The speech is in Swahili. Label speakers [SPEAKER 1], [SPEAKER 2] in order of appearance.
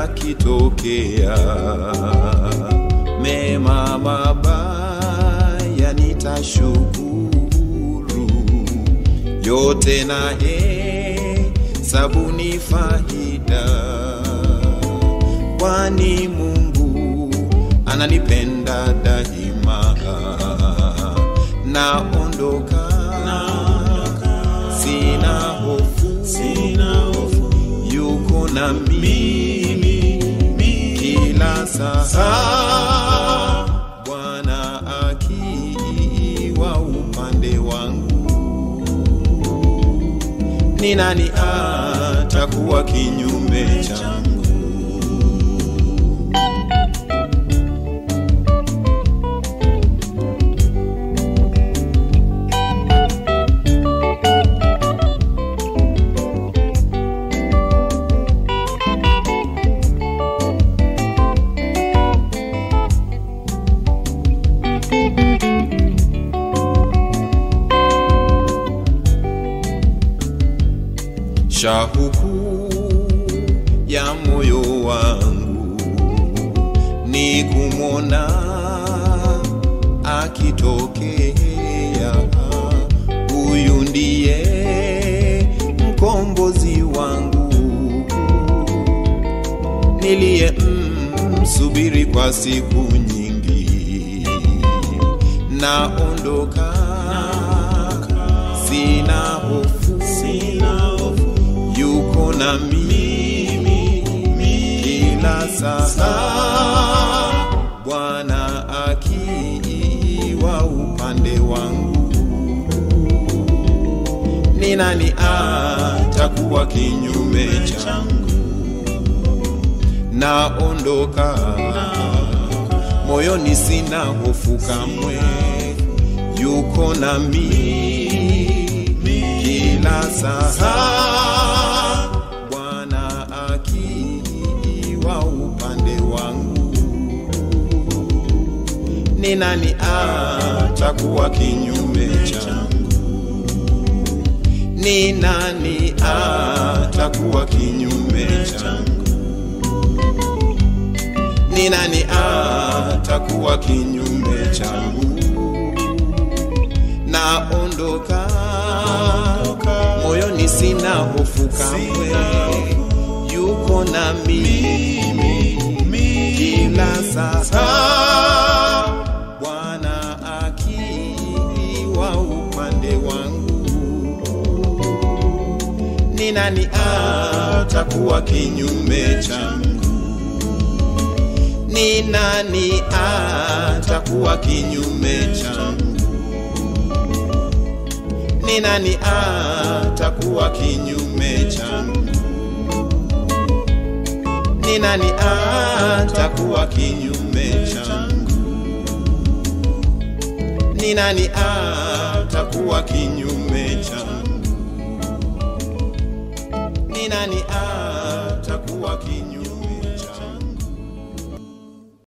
[SPEAKER 1] yakitokea, mema mabaya nitashukuru, yote na hesabu ni faida, kwani Mungu ananipenda daima. Naondoka, sina hofu, yuko na mimi kila saa, Bwana akiwa upande wangu, ni nani atakuwa kinyume changu? Shauku ya moyo wangu ni kumwona akitokea, huyu ndiye mkombozi wangu niliye msubiri kwa siku nyingi. Naondoka, sina hofu, yuko na mimi kila saa, Bwana akiwa upande wangu, ni nani atakuwa kinyume changu? Naondoka, moyoni sina hofu kamwe, yuko na mimi kila saa, Bwana akiwa upande wangu, ni nani atakuwa kinyume changu? Ni nani atakuwa kinyume changu? Ni nani atakuwa kinyume changu? Naondoka, moyoni sina hofu kamwe, yuko na mimi kila saa, Bwana akiwa upande wangu, ni nani atakuwa kinyume changu? Ni nani atakuwa kinyume changu? Ni nani atakuwa kinyume changu? Ni nani atakuwa kinyume changu? Ni nani atakuwa kinyume changu? Ni nani atakuwa kinyume